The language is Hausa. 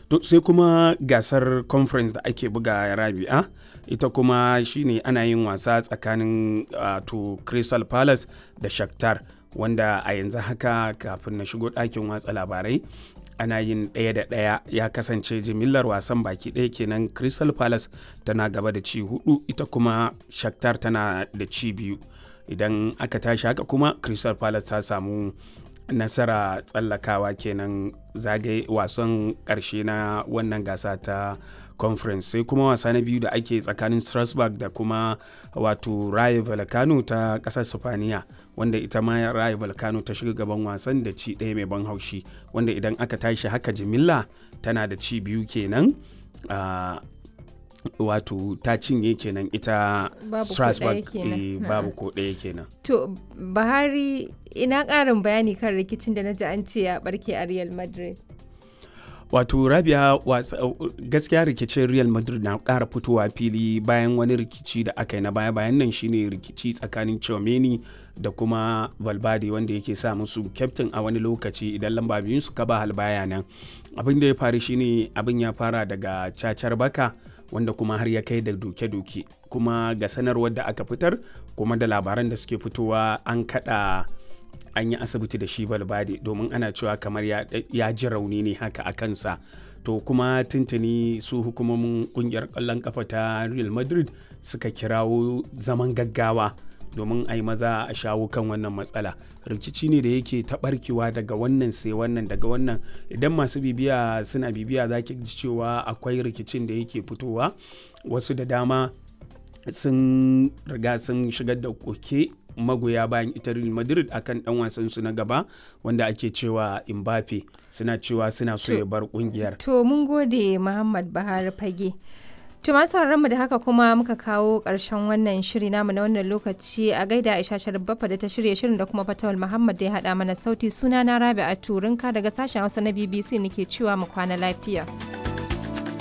to sai kuma gasar conference da ake buga rabi'a ita kuma shine ana yin wasa tsakanin uh, to crystal palace da shakhtar wanda a yanzu haka kafin na shigo ɗakin watsa labarai ana yin ɗaya da ɗaya ya kasance jimillar wasan baki ɗaya kenan crystal palace tana gaba da ci hudu ita kuma shakhtar tana da ci biyu idan aka tashi haka kuma crystal palace ta samu nasara tsallakawa kenan zagaye wasan ƙarshe na wannan gasa ta conference sai kuma wasa na biyu da ake tsakanin strasbourg da kuma wato raye volcano ta ƙasar sifaniya wanda ita ma raye volcano ta shiga gaban wasan da ci ɗaya mai ban haushi wanda idan aka tashi haka jimilla tana da ci biyu kenan uh, wato ta cinye kenan ita strasbourg babu ko ɗaya kenan to bahari ina ƙarin bayani kan rikicin da na ji an ce ya barke a real madrid wato rabia gaskiya rikicin real madrid na ƙara fitowa fili bayan wani rikici da aka yi na baya bayan nan shine rikici tsakanin chomeni da kuma valverde wanda yake sa musu kyaftin a wani lokaci idan lamba biyun su ba halbaya nan abin da ya faru shine abin ya fara daga cacar baka wanda kuma har ya kai da doke-doke kuma ga sanarwar da aka fitar kuma da labaran da suke fitowa an kada an yi asibiti da shi balbade domin ana cewa kamar ya ji rauni ne haka a kansa to kuma tuntuni su hukumomin kungiyar kwallon kafa ta real madrid suka kirawo zaman gaggawa domin a yi maza a shawo kan wannan matsala rikici ne da yake taɓarkewa daga wannan sai wannan daga wannan idan masu bibiya suna bibiya za ki ji cewa akwai rikicin da yake fitowa wasu da dama sun riga sun shigar da koke magoya bayan ita Real Madrid akan dan wasan su na gaba wanda ake cewa Mbappe suna cewa suna so ya bar kungiyar. To mun gode Muhammad Bahar Fage. To masu mu da haka kuma muka kawo ƙarshen wannan shiri namu na wannan lokaci a gaida Aisha Sharbafa da ta shirya shirin da kuma Fatawul Muhammad da ya haɗa mana sauti suna na Rabi a Turinka daga sashen Hausa na BBC nake cewa mu kwana lafiya.